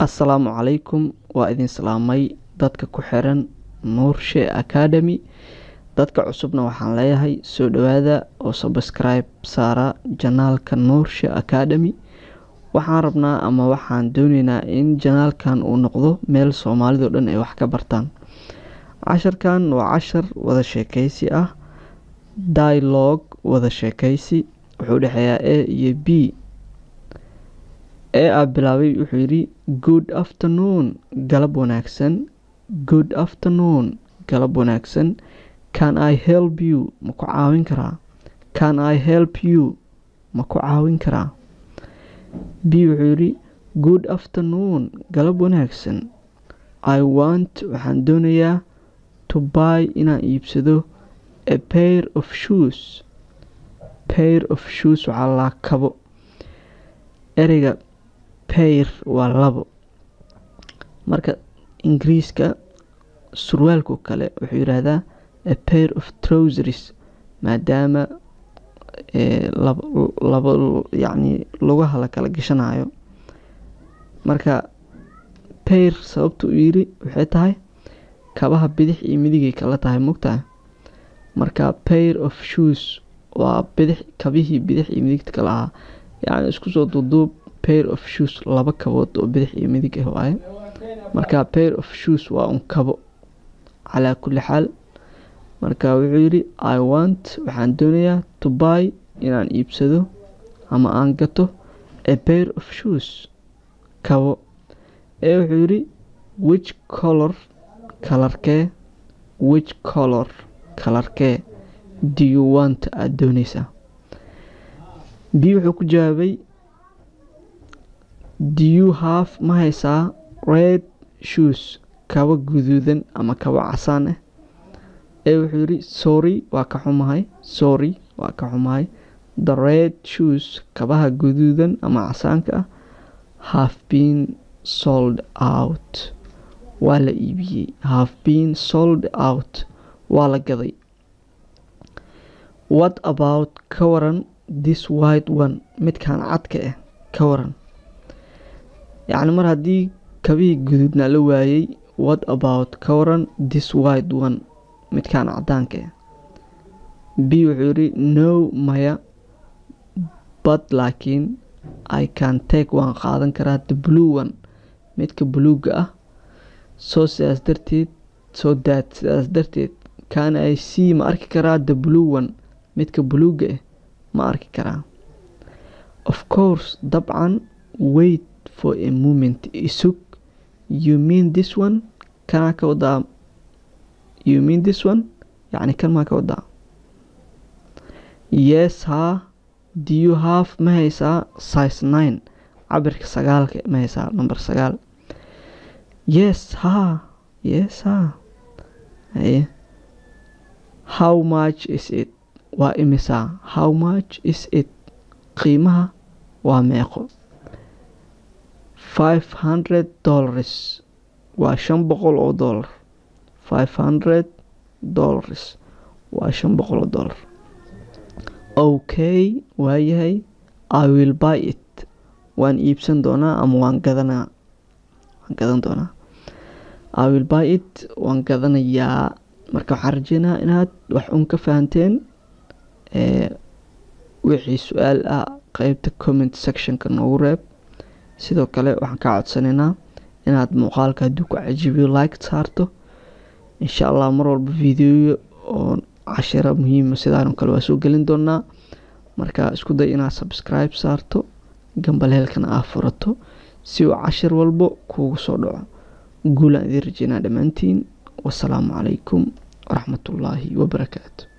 assalaamu calaykum waa idin salaamay dadka ku xiran nuurshe academy dadka cusubna waxaan leeyahay soo dhawaada oo subscribe saara janaalka nuurshe academy waxaan rabnaa ama waxaan dooneynaa in janaalkan uu noqdo meel soomaalidao dhan ay wax ka bartaan casharkan waa cashar wada sheekeysi ah dialogue wada sheekeysi wuxuu dhexeeyaa a iyo b ee aa bilaabay wuxuu yidhi good afternoon galab wanaagsan good afternoon galab wanaagsan can i help you ma ku caawin karaa can i help you ma ku caawin karaa b wuxuu yidhi good afternoon galab wanaagsan i want waxaan doonayaa to buy inaan iibsado a pair of shoes pair of shoes waxaa laa kabo ereyga pair waa labo marka ingiriiska surwaalku kale wuxuu yidhaahdaa a pair of trowseries maadaama laba yacni lugaha la kala gashanayo marka pair sababta uu yidhi waxay tahay kabaha bidix iyo midigay kala tahay mogtaha marka pair of shoes waa bidix kabihii bidix iyo midigta kala ahaa yacni isku soo duuduub pair of shoes laba kabood oo bidix iyo midig ah waaye marka pair of shoes waa un kabo calaa kulli xaal marka wuxuu yidhi i want waxaan doonayaa to buy inaan iibsado ama aan gato a pair of shoes kabo ee wuxuu yidhi which color kalarkee which color kalarkee do you want aada dooneysaa b wuxuu ku jawaabay do you have ma haysaa red shoes kabo guduudan ama kabo casaan ah ee wuxuu yidhi sorry waa ka xumahay sorry waa ka xumahay the red shoes kabaha guduudan ama casaanka ah have been sold out waa la iibiyey have been sold out waa la gaday what about ka waran this white one midkan cadka ah ka waran yacni mar haddii kabihii guduudna la waayey what about ka waran this white one midkan cadaanka ah b wuxuu yidhi no maya but laakiin i can take waan qaadan karaa the blue one midka buluuga ah soo sidaas darteed soo daad sidaas darteed can i c ma arki karaa the blue one midka buluuga ah ma arki karaa of course dabcan wait for a moment isug you mean this one kanaa ka wadaa you mean this one yacni kan maa ka wadaa yes haa do you have ma haysaa size nine cabirka sagaalka ma haysaa number sagaal yes haa yes haa haye how much is it waa imisaa how much is it qiimaha waa meeqo five hundred dollars waa shan boqol oo dollar five hundred dollars waa shan boqol oo dollar okay waayahay i will buy it waan iibsan doonaa ama waan gadanaa waan gadan doonaa i will buy it waan gadanayaa marka waxaan rajeynaa inaad wax un ka fahanteen wixii su-aal ah qeybta comment sectionka noogu reeb sidoo kale waxaan kaa codsanaynaa inaad muuqaalka hadduu ku cajibiyo like saarto insha allah mar walba videoyo oo cashiro muhiima sidaan kale waa soo gelin doonaa marka isku day inaad subscribe saarto gambaleelkana aa furato si uu cashir walbo kuugu soo dhaco guulaan idiin rajeynaa dhammaantiin wasalaamu calaykum waraxmatullaahi wabarakaatu